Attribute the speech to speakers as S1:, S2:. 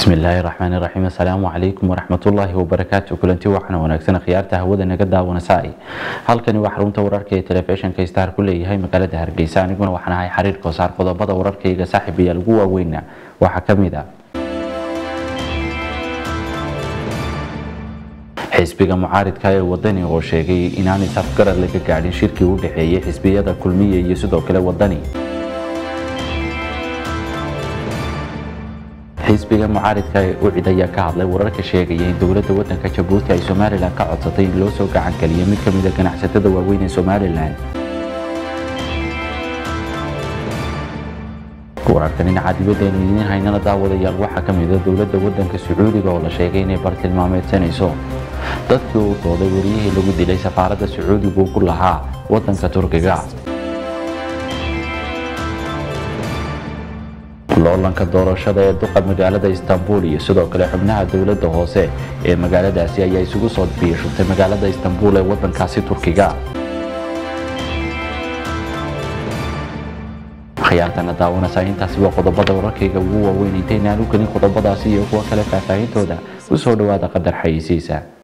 S1: bismillaahi raxmaani raxiim assalaamu calaykum waraxmatullaahi wabarakaatu kulanti waxaana wanaagsan khiyaarta hawada naga daawanasay halkani waa xarunta wararka ee telefishinka star ku leeyahay magaalada hargeysa aniguna waxaan ahay xiriir koosaar qodobada wararkayga saaxiib ayaa lagu waaweyna waxaa ka mid ah xisbiga mucaaridka ee wadani oo sheegay inaanay safgarad laga gaadhin shirkii u dhexeeyay xisbiyada kulmiya iyo sidoo kale wadani xisbiga mucaaridka ee ucid ayaa ka hadlay wararka sheegaya in dowladda wadanka jabuuti ay somalilan ka codsatay in loo soo gacan geliyo mid ka mid a ganacsatada waaweyn ee somalilan wararkan dhinaca dibaddeenu idiin haynana daawadayaal waxaa ka mid a dowladda wadanka sacuudiga oo la sheegay inay bartilmaameedsanayso dadkii uu dooday wariyihii lagu dilay safaaradda sacuudiga uu ku lahaa wadanka turkiga loolanka doorashada ee duqa magaalada istanbul iyo sidoo kale xubnaha dowladda hoose ee magaaladaasi ayaa isugu soo biishubtay magaalada istanbul ee wadankaasi turkiga khiyaartana daawanaysaa intaasi waa qodobada wararkayga ugu waaweyn intaynaan u gelin qodobadaasi iyo kuwa kale faahfaahintooda u soo dhowaada qadar xayeysiisa